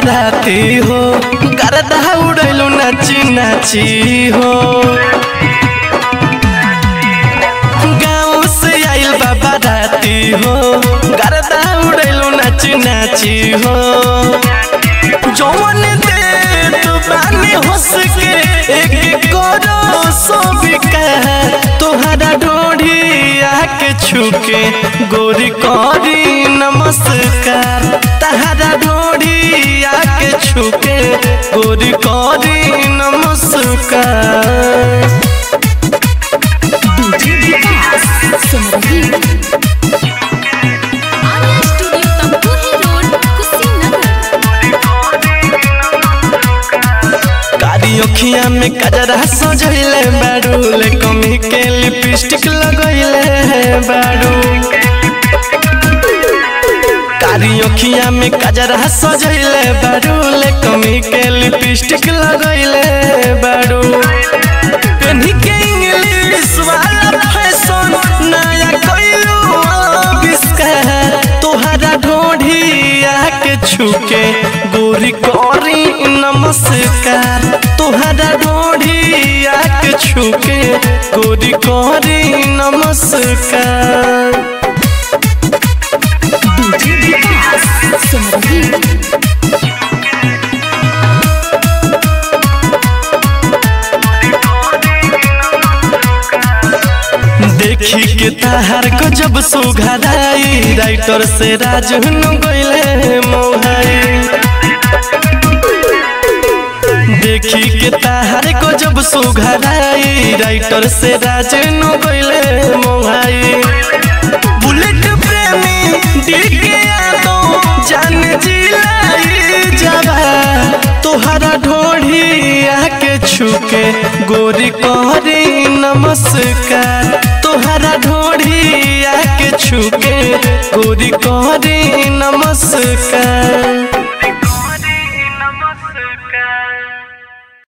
बाराती हो गर्दा उड़ैलू नाची नाची हो गाँव से आइल बा बाराती हो गर्दा उड़ैलू नाची नाची हो जौन दे तू बानी हंस के एक करो सो बिकार तोहरा ढोढ़ी आके छुके गोरी करी नमस्कार तहरा ढोढ़ी आके छुके गोरी करी नमस्कार DJ Vikas Simarhi Arya studio Tamkuhi road Kushinagar कारी अखिया में कजरा सजैले बारू ले कमी के लिपस्टिक लगैले बारू कारी अखिया में कजरा सजैले बारू ले कमी के लिपस्टिक लगैले बारू पेन्ही के इंग्लिश वाला फैशन नया कइलू आविष्कार तोहरा ढोढ़ी आके छुके गोरी करी नमस्कार तोहरा ढोढ़ी आके छुके गोरी करी नमस्कार डीजे विकास सिमरही देखी के ताहार को जब सुघराई राइटर से राजन गइले मोहाई देखी के ताहार को जब सुघराई राइटर से राजन गइले मोहाई बुलेट प्रेमी डीके यादों जान जिलाई जावा तोहरा ढोढ़ी आके छुके गोरी कहरी नमस्कार तोहरा ढोढ़ी आके छुके गोरी कहरी नमस्कार